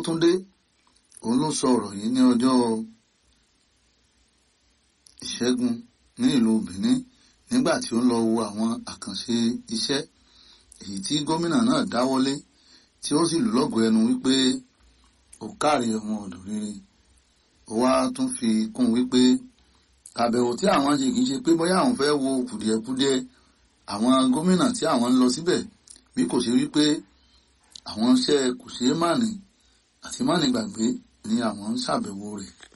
Akótúndé òun ló sọ ọ̀rọ̀ yìí ní ọjọ́ ìṣẹ́gun ní ìlú Benin nígbà tí ó ń lọ wo àwọn àkànṣe iṣẹ́ èyí tí gómìnà náà dáwọ́lé tí ó sì lù lọ́gọ̀ ẹnu wípé ó káre ọmọ ọ̀dọ̀ rere ó wá tún fi kún wípé àbẹ̀wò tí àwọn ṣe kìí ṣe pé bóyá àwọn fẹ́ wo kùdìẹ̀kudiẹ àwọn gómìnà tí àwọn ń lọ síbẹ̀ bí kò ṣe wípé àwọn iṣẹ́ kò ṣeé mànì àti mànì gbàgbé ni àwọn ń ṣàbẹ̀wò rẹ̀